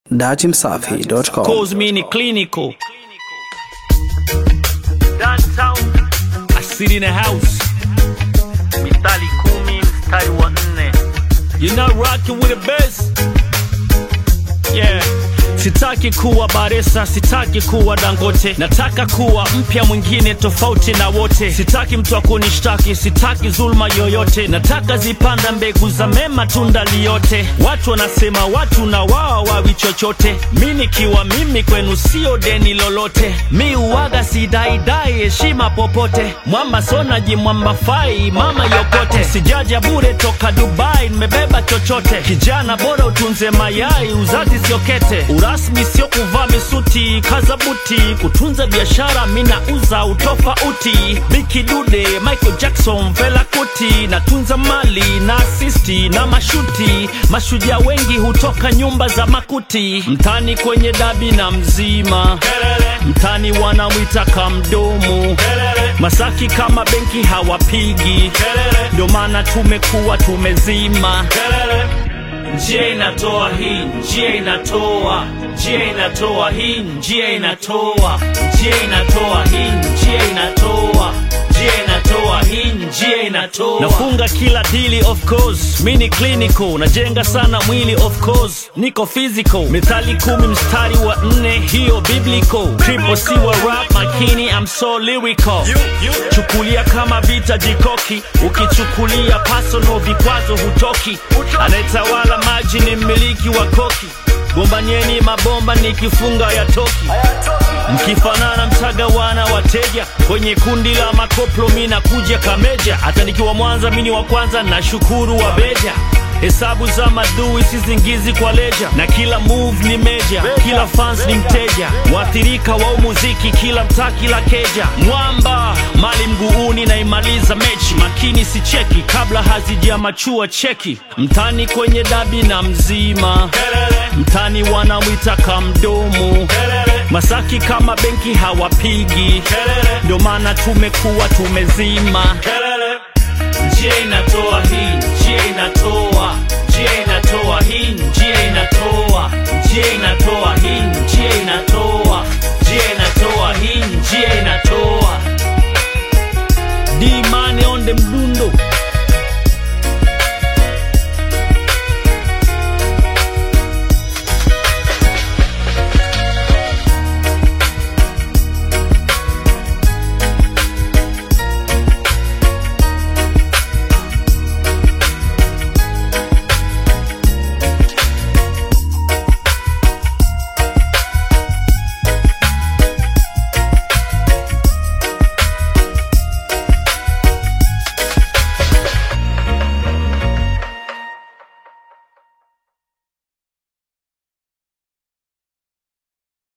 Datimsafi.com. Cause me ni clinical. Downtown. I sit in a house. mistari kumi mstari wa nne You're not rocking with the best. Yeah. Sitaki kuwa Baresa, sitaki kuwa Dangote, nataka kuwa mpya mwingine tofauti na wote. Sitaki mtu akunishtaki, sitaki zulma yoyote, nataka zipanda mbegu za mema, tunda liyote. Watu wanasema watu na wao wawi chochote, mi nikiwa mimi kwenu sio deni lolote. Mi uwaga sidaidai heshima popote, mwamba sonaji mwamba fai mama yokote, sijaja bure toka Dubai, nimebeba chochote. Kijana bora utunze mayai, uzazi sio kete, urasmi sio kuvaa misuti, kaza buti, kutunza biashara, mina uza utofauti. Biki Dude, Michael Jackson, Fela Kuti, natunza mali na asisti na mashuti. Mashujaa wengi hutoka nyumba za makuti, mtani kwenye dabi na mzima, mtani wanamwita kamdomo, Masaki kama benki hawapigi, ndio maana tumekuwa tumezima njia inatoa hii, njia inatoa, njia inatoa hii, njia inatoa, njia inatoa hii, njia inatoa, njia inatoa hii, njia inatoa. Nafunga kila dili of course, mi ni clinical, najenga sana mwili of course, niko physical. Methali kumi mstari wa nne, hiyo biblical. Triple C wa rap, makini I'm so lyrical. Chukulia kama vita jikoki, ukichukulia personal vikwazo hutoki. Anayetawala maji ni mmiliki wa koki, gombanyeni mabomba nikifunga ya toki. Mkifanana mtagawana wateja kwenye kundi la makoplo, mi nakuja kameja. Hata nikiwa Mwanza mini wa kwanza, na shukuru wa beja Hesabu za madui sizingizi kwa leja, na kila move ni meja, kila fans ni mteja, waathirika wa umuziki, kila mtaa, kila keja. Mwamba mali mguuni, naimaliza mechi, makini si cheki kabla hazijamachua cheki. Mtani kwenye dabi na mzima, mtani wanamwita kamdomo, Masaki kama benki hawapigi, ndio maana tumekuwa tumezima njia inatoa hii, njia inatoa, njia inatoa hii, njia inatoa,